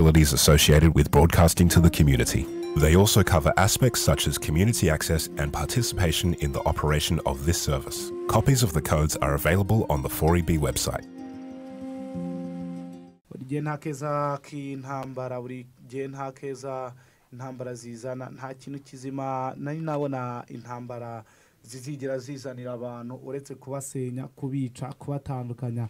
responsibilities associated with broadcasting to the community. They also cover aspects such as community access and participation in the operation of this service. Copies of the codes are available on the 4EB website. buri gihe nta keza k'intambara buri gihe nta keza intambara zizana nta kintu kizima nari nabona intambara zizigera zizanira abantu uretse kubasenya kubica kubatandukanya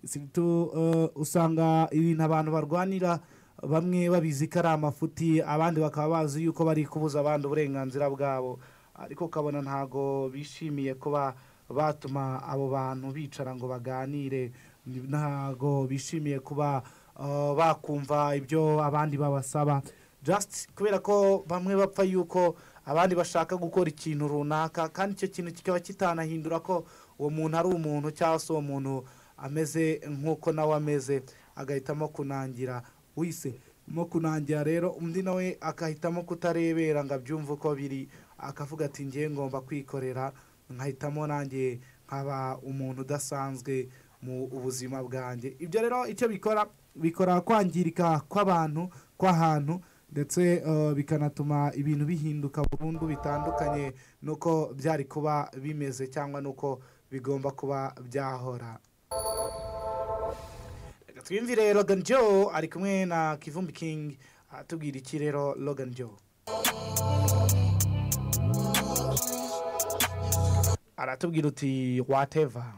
sirito eh, usanga ibintu abantu barwanira bamwe babizi ko ari amafuti abandi bakaba bazi yuko bari kubuza abandi uburenganzira bwabo ariko ukabona ntago bishimiye kuba batuma abo bantu bicara ngo baganire ntago bishimiye kuba eh, bakumva ibyo abandi babasaba just kubera ko bamwe bapfa yuko abandi bashaka gukora ikintu runaka kandi icyo kintu kikaba kitanahindura ko uwo muntu ari umuntu cyangwa se uwo muntu ameze nk'uko nawe ameze agahitamo kunangira wise mo kunangira rero undi nawe akahitamo kutarebera ngo abyumve uko biri akavuga ati ngiye ngomba kwikorera nkahitamo nanjye nkaba umuntu udasanzwe mu buzima bwanjye ibyo rero icyo bikora bikora kwangirika kw'abantu kw'ahantu ndetse eh, bikanatuma ibintu bihinduka burundu bitandukanye n'uko byari kuba bimeze cyangwa n'uko bigomba kuba byahora Reka twiyumvire Logan Joe ari kumwe na Kivumbi King atubwira iki rero Logan Joe aratubwira uti whatever